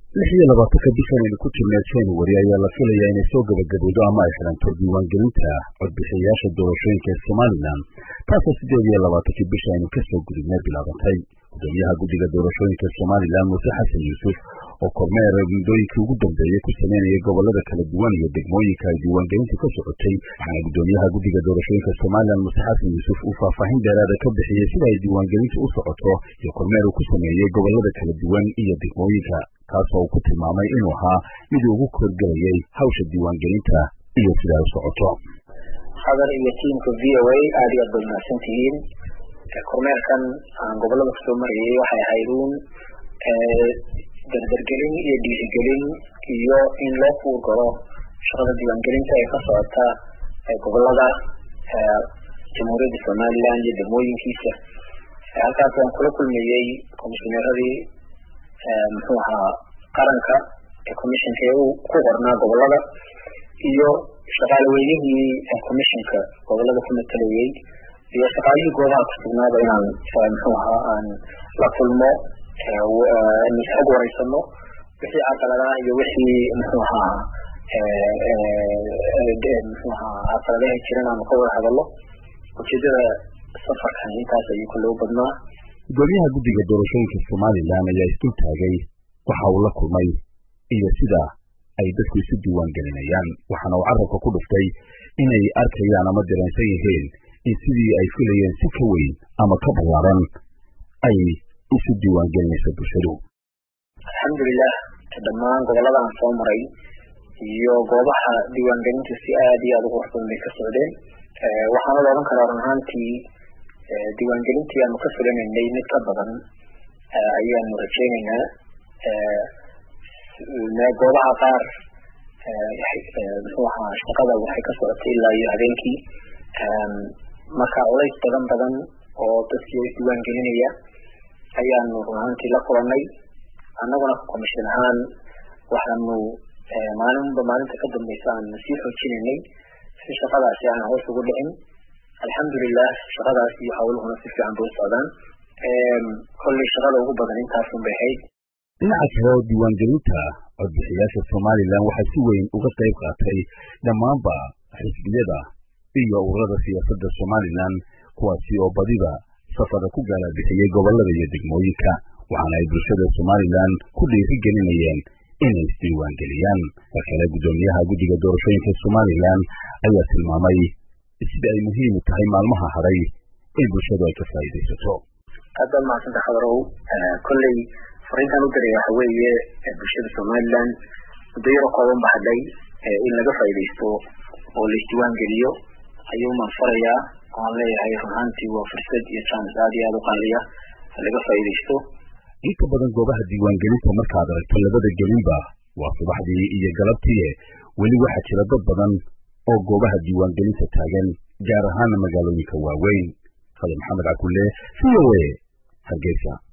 lix iyo labaatanka bishan aynu ku jirnay january ayaa la filayaa inay soo gabagabowdo ama ay xiranto diiwaangelinta codbixiyayaasha doorashooyinka ee somalilan taasoo siddeed iyo labaatankii bisha aynu ka soo gudubnay bilaabantay gudoomiyaha guddiga doorashooyinka somalilan muuse xasan yuusuf oo kormeer muddooyinkii ugu dambeeyey ku sameynayay gobolada kala duwan iyo degmooyinka ay diiwaangelintu ka socotay waxaana gudoomiyaha guddiga doorashooyinka somalilan muuse xasan yuusuf uu faahfaahin dheeraada ka bixiyey sida ay diiwaangelintu u socoto iyo kormeer uu ku sameeyey gobolada kala duwan iyo degmooyinka kaasoo uu ku tilmaamay inuu ahaa mid ugu korgelayay hawsha diiwaangelinta iyo sida ay u socoto hadar iyo tiimka v o a aad iyo aad bay mahadsan tihiin kormeerkan aan gobolada kusoo marayay waxay ahayd uun dardargelin iyo dhiirigelin iyo in loo fuurgalo shaqada diiwaangelinta ee ka socota gobolada jamhuuriyadda somalilan iyo degmooyinkiisa halkaas aan kula kulmayey komishineeradii muxuu ahaa qaranka ee commissionka ee uu ku qornaa gobolada iyo shaqaale weynihii commissionka gobolada ku matalayay iyo shaqaalihii goobaha kusugnaaba inaan muxuu ahaa aan la kulmo xog wareysano wixii caqaladaha iyo wixii muxuu ahaa muxuu ahaa caqaladaha jiran aanu ka wada hadalo ujeedada safarkan intaas ayuu kaloo badnaa gudoomiyaha guddiga doorashooyinka somalilan ayaa isdul taagay waxa uu la kulmay iyo sida ay dadku isu diiwaan gelinayaan waxaana uu carabka ku dhuftay inay arkayaan ama dareensan yihiin in sidii ay filayeen si ka weyn ama ka ballaaran ay isu diiwaan gelinayso bulshadu alxamdulilah dhammaan gobolada aan soo maray iyo goobaha diiwaangelintu si aad iyo aada u qurux badan bay ka socdeen waxaana la odhan karaa run ahaantii diiwaangelintii aanu ka fulinaynay mid ka badan ayaanu rajeynaynaa goobaha qaar muxuu ahaa shaqada waxay ka socotay ilaa iyo habeenkii marka culays badan badan oo dadkii isdiiwaan gelinaya ayaanu run ahaantii la kulanay annaguna commission ahaan waxaanu maalinba maalinta ka dambeysa aan sii xoojinaynay si shaqadaasi aan hoos ugu dhicin alxamdulilah shaqadaas iyo hawluhuna si fiican bay u socdaan kolley shaqada ugu badan intaasun bay ahayd dhinaca kale oo diiwaangelinta codbixiyaasha somalilan waxaa si weyn uga qayb qaatay dhammaanba xisbiyada iyo ururada siyaasadda somalilan kuwaasi oo badiba safara ku gaalabixiyey gobolada iyo degmooyinka waxaana ay bulshada somalilan ku dhiiri gelinayeen inay isdiiwaangeliyaan mar kale guddoomiyaha guddiga doorashooyinka somalilan ayaa tilmaamay sida ay muhiim u tahay maalmaha haray in bulshadu ay ka faa'iidaysato aad baad mahadsanta khadarow kolley fariintaan u diray waxa weeye bulshada somalilan muddo yaro kooban ba hadhay in laga faa'iidaysto oo la isdiiwaan geliyo ayuu maan farayaa waan leeyahay run ahaantii waa fursad iyo jaanis aad iyo aada u qaaliya laga faa'iidaysto inta badan goobaha diiwaangelinta markaad aragto labada gelinba waa subaxdii iyo galabtii weli waxaa jira dad badan oo goobaha diiwaangelinta taagan gaar ahaana magaalooyinka waaweyn fadal maxamed cakulle v o a hargeysa